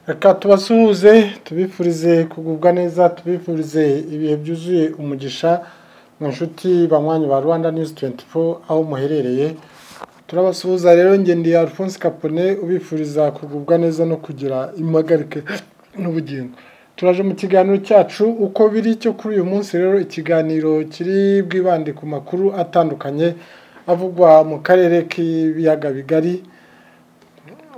reka tubasuhuze tubifurize kugubwa neza tubifurize ibihe byuzuye umugisha mu nshuti banywanyi ba rwanda news 24 aho muherereye turabasuhuza rero ngendiye alphonse capone ubifuriza kugubwa neza no kugira impagarike n'ubugingo turaje mu kiganiro cyacu uko biri cyo kuri uyu munsi rero ikiganiro kiri bwibande ku makuru atandukanye avugwa mu karere k'ibiyaga bigari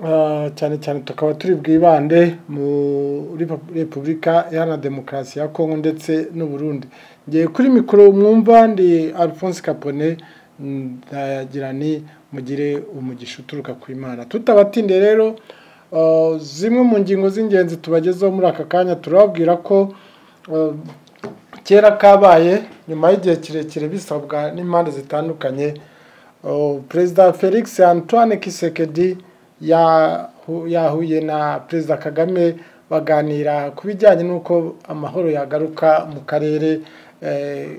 Ah, cyane cyane tukaba turi bwibande muri repubulika iharanira demokarasi ya kongo ndetse n'uburundi ngiye kuri mikoro mwumva ndi alphonse capone ndagira ni mugire umugisha uturuka ku imana tutabatinde rero ah, zimwe mu ngingo z'ingenzi tubagezeho muri aka kanya turababwira ko ah, kera kabaye nyuma y'igihe kirekire bisabwa n'impande zitandukanye ah, perezida felix antoine kisekedi yahu- yahuye na perezida kagame baganira ku bijyanye n'uko amahoro yagaruka mu karere eh,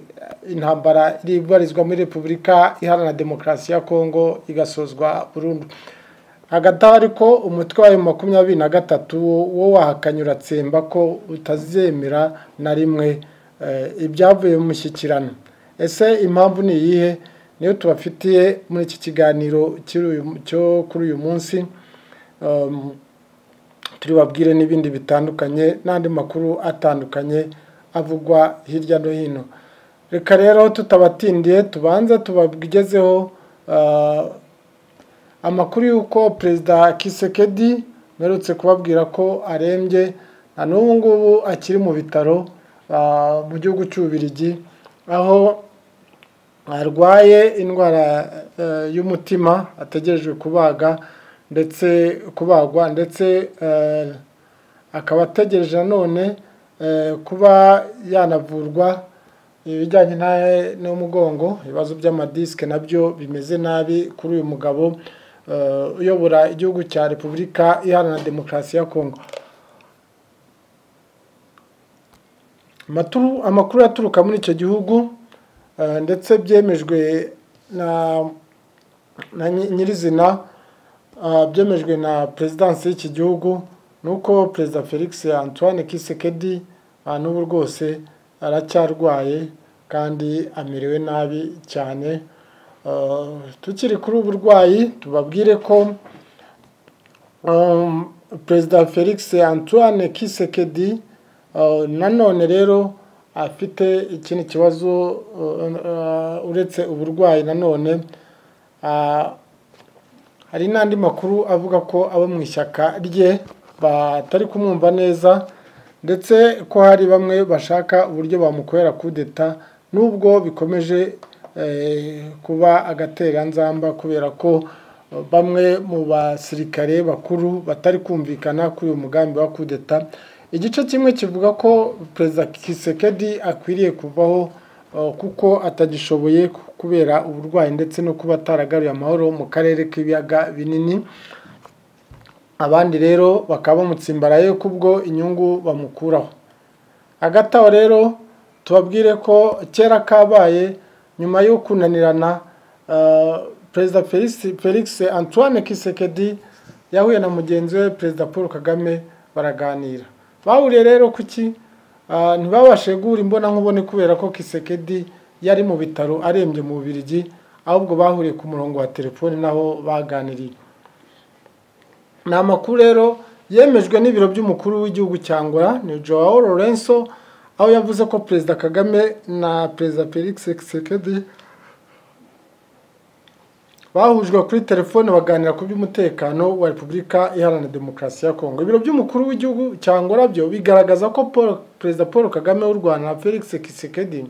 intambara iri ibarizwa muri repubulika iharanira demokarasi ya kongo igasozwa burundu hagati aho ariko umutwe wayo makumyabiri na gatatu wo- wo wahakanye uratsemba ko utazemera na rimwe eh, ibyavuye mu mushyikirano ese impamvu ni iyihe niyo tubafitiye muri iki kiganiro cy'uyu- cyo kuri uyu munsi Um, turibabwire n'ibindi bitandukanye n'andi makuru atandukanye avugwa hirya no hino reka rero tutabatindiye tubanze tubagezeho ah, amakuru y'uko perezida kisekedi mperutse kubabwira ko arembye na n'ubu ngubu akiri mu bitaro ah, mu gihugu cy'ububirigi aho arwaye indwara eh, y'umutima ategerejwe kubaga ndetse kubagwa ndetse eh, akaba ategereje nanone eh, kuba yanavurwa ibijyanye na- n'umugongo ibibazo by'amadisike nabyo bimeze nabi kuri uyu mugabo eh, uyobora igihugu cya repubulika iharanira demokarasi ya kongo Amaturu- amakuru yaturuka muri icyo gihugu eh, ndetse byemejwe na na nyi- nyirizina ah, byemejwe na perezidansi y'iki gihugu ni uko perezida felix antoine kisekedi ah, n'ubu rwose aracyarwaye kandi amerewe nabi cyane Ah, tukiri kuri ubu burwayi tubabwire ko Um, perezida felix antoine kisekedi uh, nanone rero afite ikindi kibazo uh, uh, uretse uburwayi nanone uh, hari n'andi makuru avuga ko abo mu ishyaka rye batari kumwumva neza ndetse ko hari bamwe bashaka uburyo bamukorera kudeta nubwo bikomeje eh, kuba agatereranzamba kubera ko eh, bamwe mu basirikare bakuru batari kumvikana kuri uyu mugambi wa kudeta igice kimwe kivuga ko perezida kisekedi akwiriye kuvaho eh, kuko atagishoboye kubera uburwayi ndetse no kuba ataragaruye amahoro mu karere k'ibiyaga binini abandi rero bakaba bamutsimbaraye kubwo inyungu bamukuraho hagati aho rero tubabwire ko kera kabaye nyuma yo kunanirana eh, perezida felix felix antoine kisekedi yahuye na mugenzi we perezida paul kagame baraganira bahuriye rero kuki Ah, ntibabashe guhura imbonankubone kubera ko kisekedi yari mu bitaro arembye mu bubirigi ahubwo bahuriye ku murongo wa telefoni naho baganiriye ni amakuru rero yemejwe n'ibiro by'umukuru w'igihugu cya angola ni joao lorenzo aho yavuze ko perezida kagame na perezida felix kisekedi bahujwe kuri telefone baganira ku by'umutekano wa repubulika iharanira demokarasi ya kongo ibiro by'umukuru w'igihugu cya angola byo bigaragaza ko Paul- perezida paul kagame w'u rwanda na felix kisekedi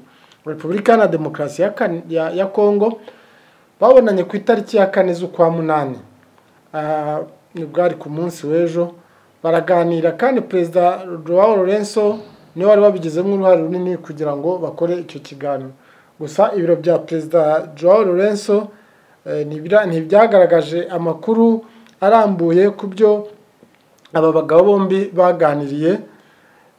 wa repubulika iharanira demokarasi ya kan- ya- ya kongo babonanye ku itariki ya kane z'ukwa munani Ah, ni bwari ku munsi w'ejo baraganira kandi perezida joao lorenzo niwe wari wabigizemo uruhare runini kugira ngo bakore icyo kiganiro gusa ibiro bya perezida joao lorenzo eh, ntibira- ntibyagaragaje amakuru arambuye ku byo aba bagabo bombi baganiriye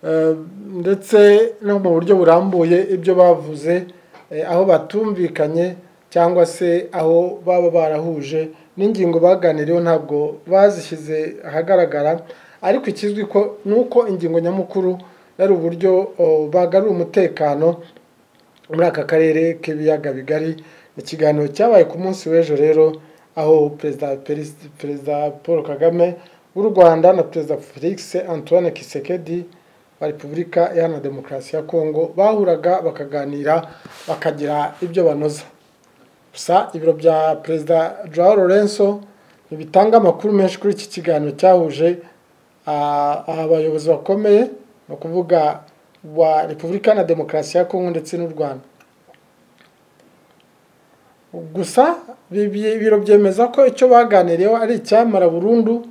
Eh, ndetse no mu buryo burambuye ibyo bavuze eh, aho batumvikanye cyangwa se aho baba barahuje n'ingingo baganiriyeho ntabwo bazishyize ahagaragara ariko ikizwi ko ni uko ingingo nyamukuru yari uburyo oh, bagari umutekano muri aka karere k'ibiyaga bigari ikiganiro cyabaye ku munsi w'ejo rero aho perezida Perisi- perezida paul kagame w'u rwanda na perezida felix antoine kisekedi wa repubulika iharanira demokarasi ya kongo bahuraga bakaganira bakagira ibyo banoza gusa ibiro bya perezida joao lorenzo ntibitanga amakuru menshi kuri iki kiganiro cyahuje ah, abayobozi bakomeye ni ukuvuga wa repubulika na demokarasi ya kongo ndetse n'u rwanda gusa bi- bi- ibiro byemeza ko icyo baganiriyeho ari icyamara burundu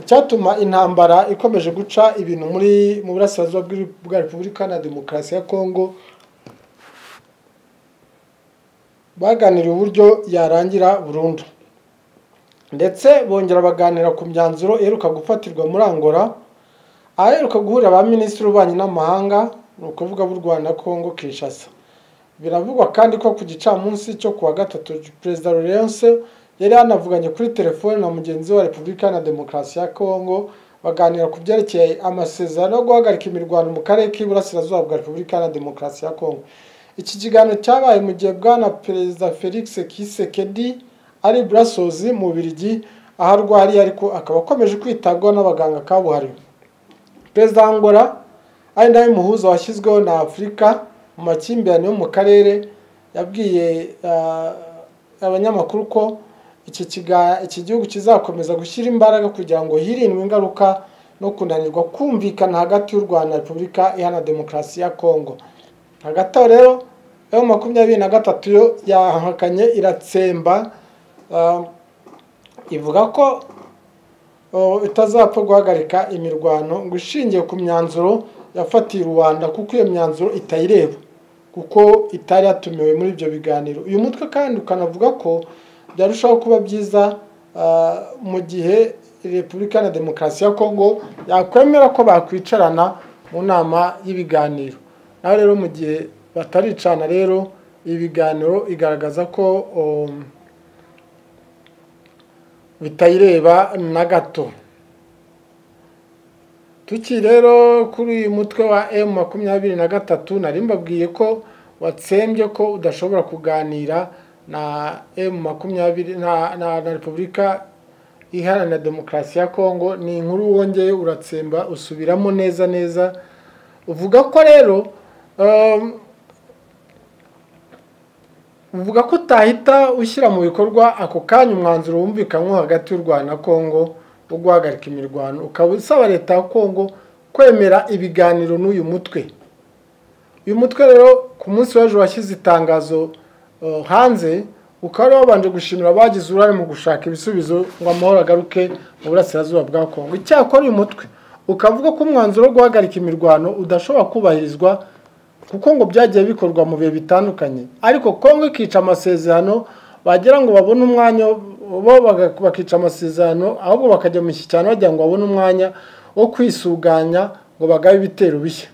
cyatuma intambara ikomeje guca ibintu muri mu burasirazuba bw'i- bwa repubulika na demokarasi ya kongo baganiriye uburyo yarangira burundu ndetse bongera baganira ku myanzuro iheruka gufatirwa muri angola aheruka guhurira ba minisitiri w'ububanyi n'amahanga ni ukuvuga b'u rwanda kongo kinshasa biravugwa kandi ko ku gicamunsi cyo ku wa gatatu perezida lorense yari yanavuganye kuri telefone na mugenzi we wa repubulika na demokarasi ya kongo baganira ku byerekeye amasezerano yo guhagarika imirwano mu karere k'iburasirazuba bwa repubulika na demokarasi ya kongo iki kiganiro cyabaye mu gihe bwana perezida felix kisekedi ari burasozi mu Bubiligi aho arwariye ariko akaba akomeje kwitabwaho n'abaganga kabuhariwe perezida wa angola ari nawe muhuza washyizweho na afurika mu makimbirane yo mu karere yabwiye ah, abanyamakuru ko iki kiga- iki gihugu kizakomeza gushyira imbaraga kugira ngo hirindwe ingaruka no kunanirwa kumvikana hagati y'u rwanda na repubulika iharanira demokarasi ya kongo hagati aho rero yo makumyabiri na gatatu yo yahakanye iratsemba ah, ivuga ko oh, itazapfa guhagarika imirwano ngo ishingiye ku myanzuro yafatiye rubanda kuko iyo myanzuro itayireba kuko itari yatumiwe muri ibyo biganiro uyu mutwe kandi ukanavuga ko byarushaho kuba byiza ah, mu gihe repubulika na demokarasi ya kongo yakwemera ko bakwicarana mu nama y'ibiganiro naho rero mu gihe bataricana rero ibi biganiro igaragaza ko um, bitayireba na gato tukiri rero kuri uyu mutwe wa emu makumyabiri na gatatu nari mbabwiye ko watsembye ko udashobora kuganira na emu makumyabiri na, na, na repubulika iharanira demokarasi ya kongo ni inkuru wongeye uratsemba usubiramo neza neza uvuga ko rero um, uvuga ko utahita ushyira mu bikorwa ako kanya umwanzuro wumvikanwe hagati y'u rwanda na kongo wo guhagarika imirwano ukaba usaba leta ya kongo kwemera ibiganiro n'uyu mutwe uyu mutwe rero ku munsi w'ejo washyize itangazo eh, hanze ukaba wari wabanje gushimira abagize uruhare mu gushaka ibisubizo ngo amahoro agaruke mu burasirazuba bwa kongo icyakora uyu mutwe ukavuga ko umwanzuro wo guhagarika imirwano udashobora kubahirizwa kuko ngo byagiye bikorwa mu bihe bitandukanye ariko kongo ikica amasezerano wagira ngo babone umwanya bo baga- bakica amasezerano ahubwo bakajya mu ishyikirano bagira ngo babone umwanya wo kwisuganya ngo bagabe ibitero bishya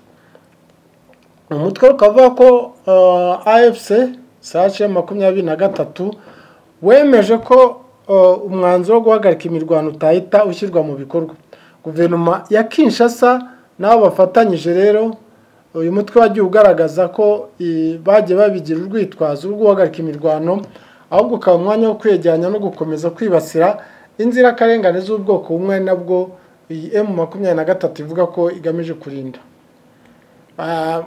umutwe ukavuga ko uh, afc sace makumyabiri na gatatu wemeje ko uh, umwanzuro wo guhagarika imirwano utahita ushyirwa mu bikorwa guverinoma ya kinshasa n'abo bafatanyije rero uyu mutwe wagiye ugaragaza ko i- bagiye babigira urwitwazo rwo guhagarika imirwano ahubwo ukaba umwanya wo kwegeranya no gukomeza kwibasira inzirakarengane z'ubwoko bumwe nabwo iyi emu makumyabiri na gatatu ivuga ko igamije kurinda Ah,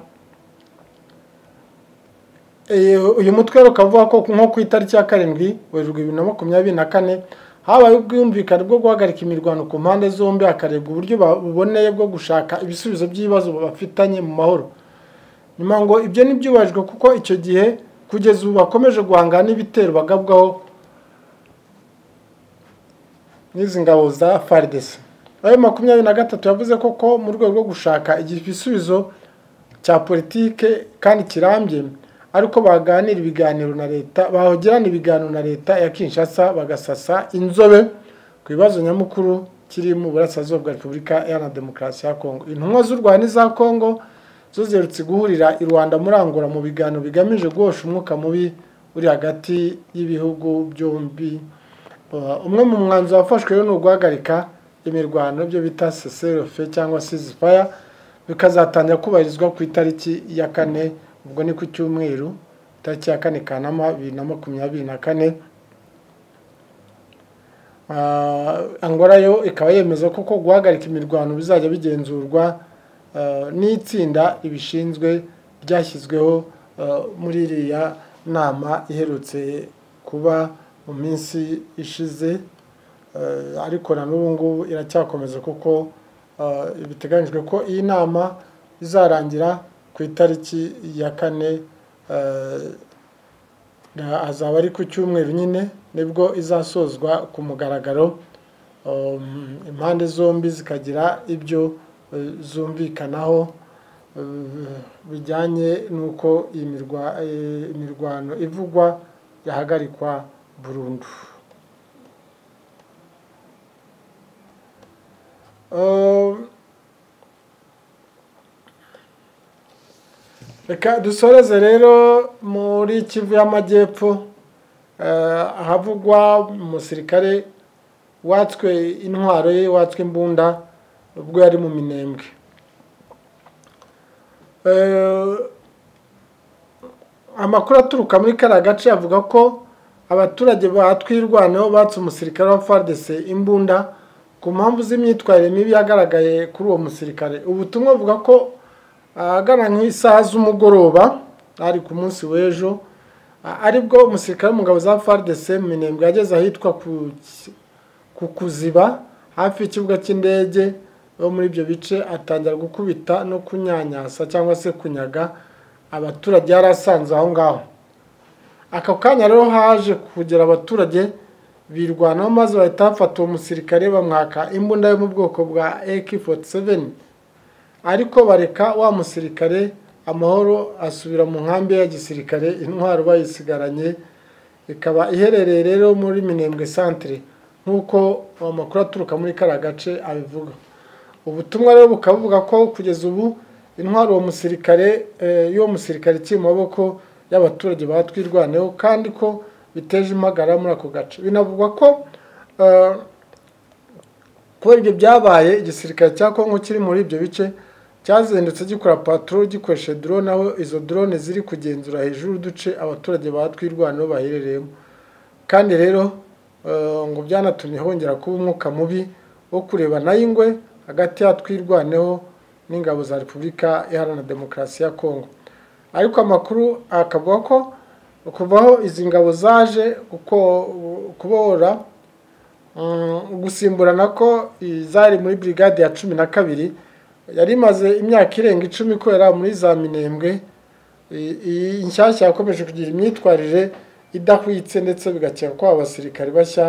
eh, uyu mutwe rero ukavuga ko nko ku itariki ya karindwi werurwe bibiri na makumyabiri na kane habaye ubwumvikane bwo guhagarika imirwano ku mpande zombi hakarebwa uburyo ba- buboneye bwo gushaka ibisubizo by'ibibazo bafitanye mu mahoro nyuma ngo ibyo ntibyubahijwe kuko icyo gihe kugeza ubu bakomeje guhangana n'ibitero bagabwaho n'izi ngabo za FARDC ayo makumyabiri na gatatu yavuze ko ko mu rwego rwo gushaka igisubizo cya politike kandi kirambye ariko baganira ibiganiro na leta bahogirana ibiganiro na leta ya kinshasa bagasasa inzobe ku bibazo nyamukuru kiri mu burasirazuba bwa repubulika iharanira demokarasi ya kongo intumwa z'u rwanda n'iza kongo zo ziherutse guhurira i rwanda muri angola mu biganiro bigamije guhosha umwuka mubi uri hagati y'ibihugu byombi Uh, umwe mu mwanzuro wafashwe rero ni uguhagarika imirwano byo bita seserofe cyangwa sizifaya bikazatangira kubahirizwa ku itariki ya kane ubwo ni ku cyumweru itariki ya kane kanama bibiri na makumyabiri na kane angora yo ikaba yemeza ko guhagarika imirwano bizajya bigenzurwa n'itsinda ribishinzwe ryashyizweho muri iriya nama iherutse kuba mu minsi ishize ariko na n'ubu ngubu iracyakomeza kuko biteganyijwe ko iyi nama izarangira ku itariki ya kane hazaba ari ku cyumweru nyine nibwo izasozwa ku mugaragaro impande zombi zikagira ibyo zumvikanaho bijyanye n'uko imirwano ivugwa yahagarikwa burundu reka dusoreze rero muri kivu y'amajyepfo ahavugwa umusirikare watswe intwaro ye watswe imbunda ubwo yari mu minembwe amakuru aturuka muri kariya gace avuga ko abaturage batwirwanaho batse umusirikare wa fardese imbunda ku mpamvu z'imyitwarire mibi yagaragaye kuri uwo musirikare ubutumwa buvuga ko ahagana nk'isaha z'umugoroba ari ku munsi w'ejo aribwo umusirikare w'umugabo za fardese minembwe yageze ahitwa ku kuziba hafi y'ikibuga cy'indege bo muri ibyo bice atangira gukubita no kunyanyasa cyangwa se kunyaga abaturage yari asanzwe aho ngaho aka kanya rero haje kugera abaturage birwanaho maze bahita bafata uwo musirikare bamwaka imbunda yo mu bwoko bwa ak 47 ariko bareka wa musirikare amahoro asubira mu nkambi ya gisirikare intwaro bayisigaranye ikaba iherereye rero muri minembwe centre nk'uko amakuru aturuka muri kariya gace abivuga ubutumwa rero bukaba buvuga ko kugeza ubu intwaro uwo musirikare y'uwo musirikare ikiri mu maboko y'abaturage batwirwaneho kandi ko biteje impagara muri ako gace binavugwa ko kubera ibyo byabaye igisirikare cya kongo kiri muri ibyo bice cyazindutse gikora patoro gikoresha drone aho izo drone ziri kugenzura hejuru uduce abaturage batwirwanaho baherereyemo kandi rero ngo byanatumye hongera kuba umwuka mubi wo kureba nayo ingwe hagati y'atwirwaneho n'ingabo za repubulika iharanira demokarasi ya kongo ariko amakuru akavuga ko kuvaho izi ngabo zaje kubora gusimburana ko zari muri brigade ya cumi na kabiri yari imaze imyaka irenga icumi ikorera muri za minembwe iyi nshyashya yakomeje kugira imyitwarire idahwitse ndetse bigakeka ko abasirikari bashya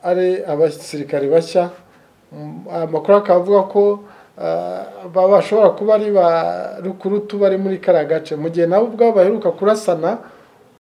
ari abasirikari bashya amakuru akaba avuga ko bashobora kuba ari ba rukurutu bari muri kariya gace mu gihe nabo ubwabo baheruka kurasana